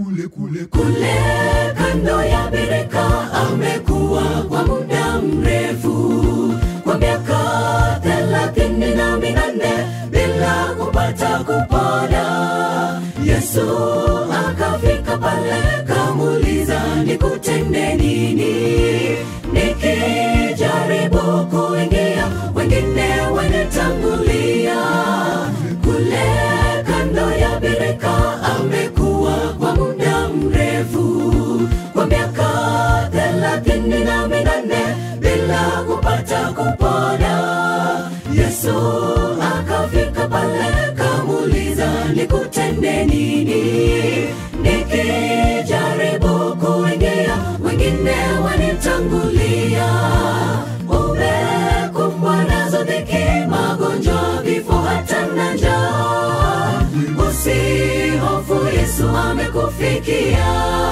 kule kule kule kando ya birika amekuwa kwa muda mrefu kwa miaka thelathini na minane bila kupata kupona yesu akafika pale kamuuliza nikutende nini nikijaribu kuingia wengine wanitangulia kule kando ya birika amekuwa kwa muda mrefu kwa miaka thelathini na minane bila kupata kupona yesu akafika pale kamuuliza nikutende nini nikijaribu kuingia wengine wanitangulia umekumbwa nazo dhiki magonjwa vifo hata na njaa usihofu yesu amekufikia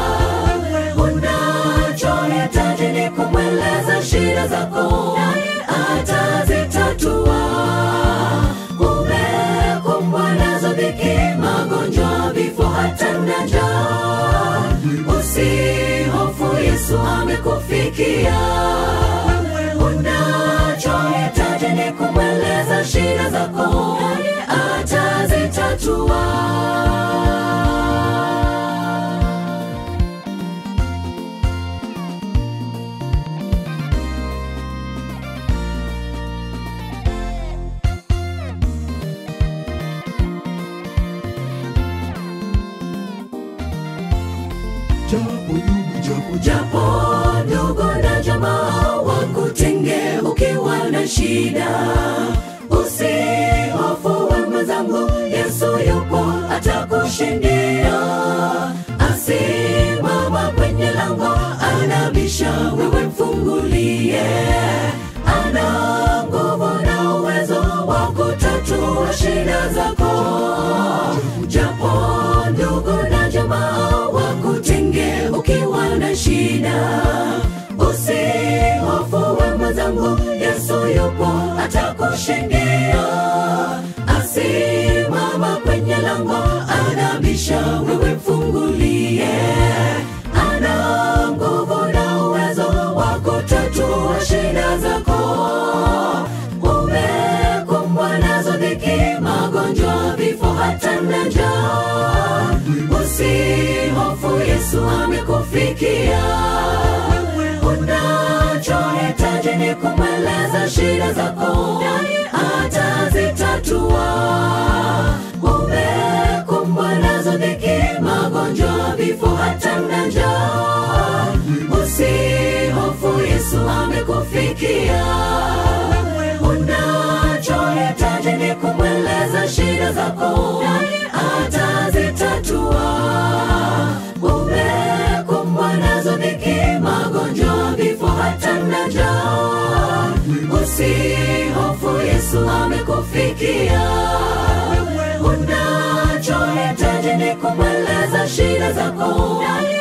unachohitaji ni kumweleza shida zako naye atazitatua umekumbwa nazo dhiki magonjwa vifo hata na njaa usihofu yesu amekufikia unachohitaji ni kumweleza shida zako naye atazitatua japo ndugu japo japo ndugu na jamaa wakutenge ukiwa na shida usihofu we mwenzangu yesu yupo atakushindia asimama kwenye lango anabisha wewe mfungulie ana nguvu na uwezo wa kutatua shida zako japo ndugu na jamaa wakutenge ukiwa na shida usihofu we mwenzangu yesu yupo atakushindia asimama kwenye lango anabisha wewe mfungulie ana nguvu na uwezo wa kutatua shida zako umekumbwa nazo dhiki magonjwa vifo hata na njaa usihofu yesu amekufikia unachohitaji ni kumweleza shida zako naye atazitatua umekumbwa nazo dhiki magonjwa vifo hata na njaa usihofu yesu amekufikia unachohitaji ni kumweleza shida zako naye atazitatua umekumbwa nazo dhiki magonjwa vifo hata na njaa usihofu yesu amekufikia unachohitaji ni kumweleza shida zako naye